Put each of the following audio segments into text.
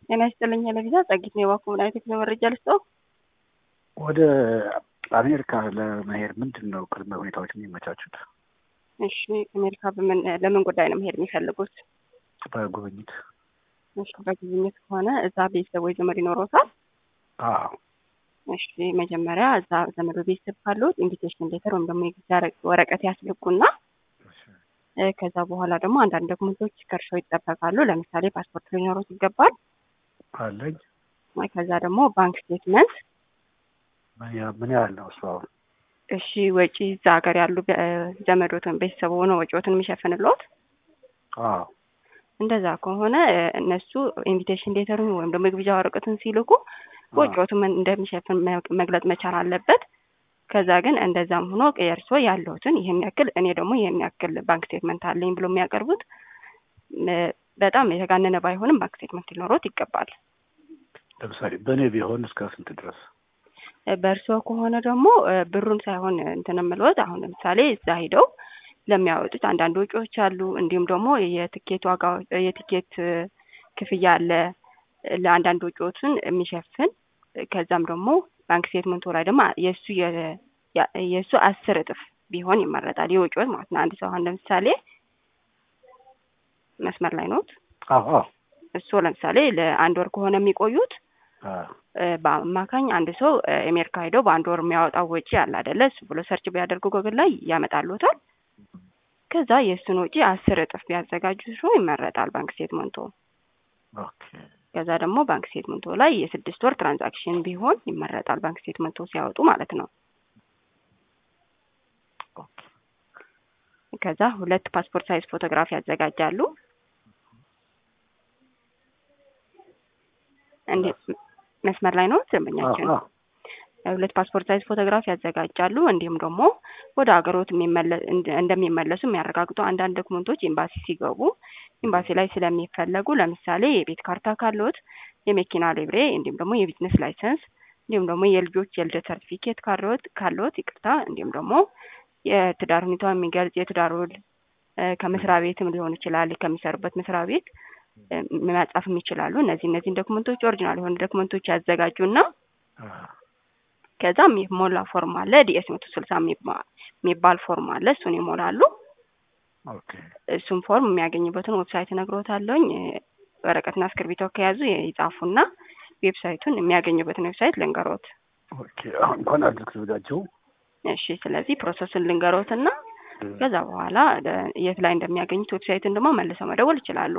ጤና ይስጥልኝ ለቪዛ ጸጊት ነው የባኩ ምን አይነት መረጃ ልስጠው? ወደ አሜሪካ ለመሄድ ምንድን ነው ቅድመ ሁኔታዎች የሚመቻቹት? እሺ አሜሪካ በምን ለምን ጉዳይ ነው መሄድ የሚፈልጉት? በጉብኝት እሺ በጉብኝት ከሆነ እዛ ቤተሰብ ወይ ዘመድ ይኖረውታል? አዎ እሺ መጀመሪያ እዛ ዘመዶ ቤተሰብ ካሉት ኢንቪቴሽን ሌተር ወይም ደግሞ የጊዜ ወረቀት ያስልኩና ከዛ በኋላ ደግሞ አንዳንድ ዶክመንቶች ከእርሶ ይጠበቃሉ። ለምሳሌ ፓስፖርት ሊኖሩት ይገባል። አለኝ። ከዛ ደግሞ ባንክ ስቴትመንት ምን ያህል ነው እሱ? አሁን እሺ ወጪ እዛ ሀገር ያሉ ዘመዶትን ቤተሰቡ ሆነ ወጪዎትን የሚሸፍንልዎት? አዎ እንደዛ ከሆነ እነሱ ኢንቪቴሽን ሌተሩን ወይም ደግሞ የግብዣ ወረቀቱን ሲልኩ ወጪዎቱን እንደሚሸፍን መግለጽ መቻል አለበት። ከዛ ግን እንደዛም ሆኖ የእርሶ ያለሁትን ይህን ያክል እኔ ደግሞ ይህን ያክል ባንክ ስቴትመንት አለኝ ብሎ የሚያቀርቡት በጣም የተጋነነ ባይሆንም ባንክ ስቴትመንት ሊኖሮት ይገባል። ለምሳሌ በእኔ ቢሆን እስከ ስንት ድረስ? በእርስዎ ከሆነ ደግሞ ብሩን ሳይሆን እንትን የምልዎት አሁን ለምሳሌ እዛ ሂደው ለሚያወጡት አንዳንድ ወጪዎች አሉ። እንዲሁም ደግሞ የትኬት ዋጋ የትኬት ክፍያ አለ ለአንዳንድ ወጪዎችን የሚሸፍን ከዛም ደግሞ ባንክ ስቴትመንቱ ላይ ደግሞ የእሱ የእሱ አስር እጥፍ ቢሆን ይመረጣል። የወጪዎች ማለት ነው። አንድ ሰው አሁን ለምሳሌ መስመር ላይ ኖት። አዎ እሱ ለምሳሌ ለአንድ ወር ከሆነ የሚቆዩት በአማካኝ አንድ ሰው አሜሪካ ሄደው በአንድ ወር የሚያወጣው ወጪ አለ አይደለ? እሱ ብሎ ሰርች ቢያደርጉ ጎግል ላይ ያመጣሉታል። ከዛ የእሱን ወጪ አስር እጥፍ ቢያዘጋጁ ሰው ይመረጣል ባንክ ስቴትመንቱ። ከዛ ደግሞ ባንክ ስቴትመንቱ ላይ የስድስት ወር ትራንዛክሽን ቢሆን ይመረጣል ባንክ ስቴትመንቱ ሲያወጡ ማለት ነው። ከዛ ሁለት ፓስፖርት ሳይዝ ፎቶግራፍ ያዘጋጃሉ። እንዴት መስመር ላይ ነው ደንበኛችን? ሁለት ፓስፖርት ሳይዝ ፎቶግራፍ ያዘጋጃሉ። እንዲሁም ደግሞ ወደ ሀገሮት እንደሚመለሱ የሚያረጋግጡ አንዳንድ ዶክመንቶች ኤምባሲ ሲገቡ ኤምባሲ ላይ ስለሚፈለጉ ለምሳሌ የቤት ካርታ ካለዎት፣ የመኪና ሊብሬ፣ እንዲሁም ደግሞ የቢዝነስ ላይሰንስ፣ እንዲሁም ደግሞ የልጆች የልደት ሰርቲፊኬት ካለዎት ካለዎት ይቅርታ፣ እንዲሁም ደግሞ የትዳር ሁኔታ የሚገልጽ የትዳር ውል ከመስሪያ ቤትም ሊሆን ይችላል ከሚሰሩበት መስሪያ ቤት መጻፍም ይችላሉ። እነዚህ እነዚህን ዶክመንቶች ኦሪጂናል የሆኑ ዶክመንቶች ያዘጋጁና ከዛም የሞላ ፎርም አለ ዲኤስ መቶ ስልሳ የሚባል ፎርም አለ። እሱን ይሞላሉ። እሱን ፎርም የሚያገኙበትን ዌብሳይት እነግሮታለሁኝ። ወረቀትና እስክርቢቶ ከያዙ ይጻፉና ዌብሳይቱን የሚያገኙበትን ዌብሳይት ልንገሮት። አሁን እንኳን አልተዘጋጀው። እሺ፣ ስለዚህ ፕሮሰሱን ልንገሮትና ከዛ በኋላ የት ላይ እንደሚያገኙት ዌብሳይትን ደግሞ መልሰው መደወል ይችላሉ።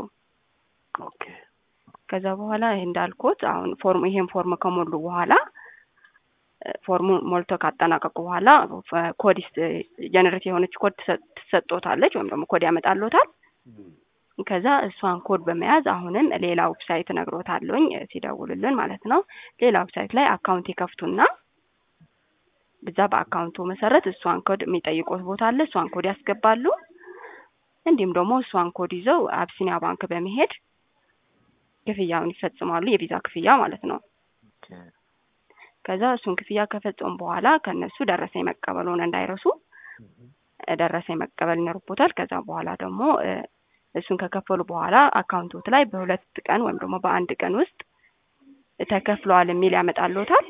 ከዛ በኋላ ይህ እንዳልኩት አሁን ፎርም ይሄን ፎርም ከሞሉ በኋላ ፎርሙ ሞልቶ ካጠናቀቁ በኋላ ኮድ ጀነሬት የሆነች ኮድ ትሰጦታለች ወይም ደግሞ ኮድ ያመጣሎታል። ከዛ እሷን ኮድ በመያዝ አሁንም ሌላ ዌብሳይት እነግሮታለሁኝ ሲደውሉልን ማለት ነው። ሌላ ዌብሳይት ላይ አካውንት ይከፍቱና ብዛ በአካውንቱ መሰረት እሷን ኮድ የሚጠይቁት ቦታ አለ። እሷን ኮድ ያስገባሉ። እንዲሁም ደግሞ እሷን ኮድ ይዘው አብሲኒያ ባንክ በመሄድ ክፍያውን ይፈጽማሉ። የቪዛ ክፍያ ማለት ነው። ከዛ እሱን ክፍያ ከፈጸሙ በኋላ ከነሱ ደረሰኝ መቀበሉን እንዳይረሱ ደረሰኝ መቀበል ይኖርቦታል። ከዛ በኋላ ደግሞ እሱን ከከፈሉ በኋላ አካውንቶት ላይ በሁለት ቀን ወይም ደግሞ በአንድ ቀን ውስጥ ተከፍለዋል የሚል ያመጣልዎታል።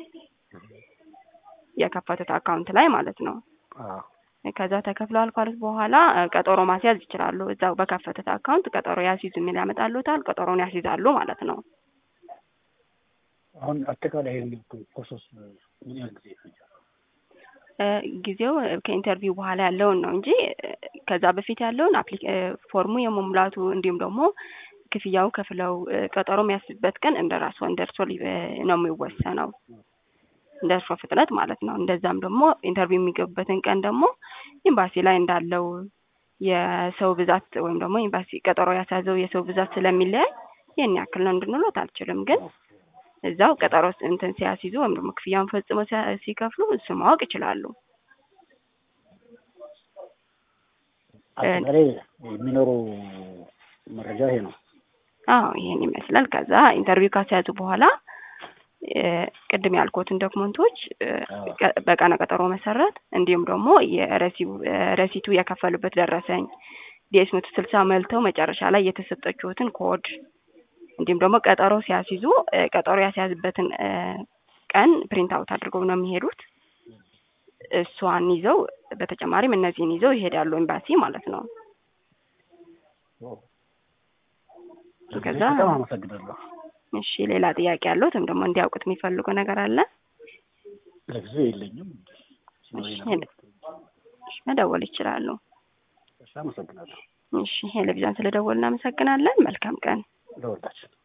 የከፈቱት አካውንት ላይ ማለት ነው። ከዛ ተከፍለዋል ካሉት በኋላ ቀጠሮ ማስያዝ ይችላሉ። እዛው በከፈቱት አካውንት ቀጠሮ ያስይዙ የሚል ያመጣልዎታል። ቀጠሮን ያስይዛሉ ማለት ነው። አሁን አጠቃላይ ፕሮሰስ ምን ያህል ጊዜ ይፈጃል? ጊዜው ከኢንተርቪው በኋላ ያለውን ነው እንጂ ከዛ በፊት ያለውን ፎርሙ የመሙላቱ እንዲሁም ደግሞ ክፍያው ከፍለው ቀጠሮ የሚያስይዝበት ቀን እንደ ራሱ እንደ እርሶ ነው የሚወሰነው እንደ እርሶ ፍጥነት ማለት ነው። እንደዛም ደግሞ ኢንተርቪው የሚገቡበትን ቀን ደግሞ ኤምባሲ ላይ እንዳለው የሰው ብዛት ወይም ደግሞ ኤምባሲ ቀጠሮ ያስያዘው የሰው ብዛት ስለሚለያይ ይህን ያክል ነው እንድንሎት አልችልም። ግን እዛው ቀጠሮ እንትን ሲያስይዙ ወይም ደግሞ ክፍያውን ፈጽመው ሲከፍሉ እሱ ማወቅ ይችላሉ። አጠቃላይ የሚኖረው መረጃ ይሄ ነው። አዎ ይሄን ይመስላል። ከዛ ኢንተርቪው ካስያዙ በኋላ ቅድም ያልኩትን ዶክመንቶች በቀነ ቀጠሮ መሰረት እንዲሁም ደግሞ የረሲቱ የከፈሉበት ደረሰኝ ዲኤስ መቶ ስልሳ መልተው መጨረሻ ላይ የተሰጠችሁትን ኮድ እንዲሁም ደግሞ ቀጠሮ ሲያስይዙ እ ቀጠሮ ያስያዝበትን እ ቀን ፕሪንት አውት አድርገው ነው የሚሄዱት። እሷን ይዘው በተጨማሪም እነዚህን ይዘው ይሄዳሉ ኤምባሲ ማለት ነው። ከዛ በጣም አመሰግናለሁ። እሺ ሌላ ጥያቄ ያለዎት ወይም ደግሞ እንዲያውቁት የሚፈልጉ ነገር አለ? ለጊዜው የለኝም። እሺ እሺ፣ መደወል ይችላሉ። እሺ፣ አመሰግናለሁ እሺ ቴሌቪዥን ስለደወልን እናመሰግናለን። መልካም ቀን። ለወልዳችን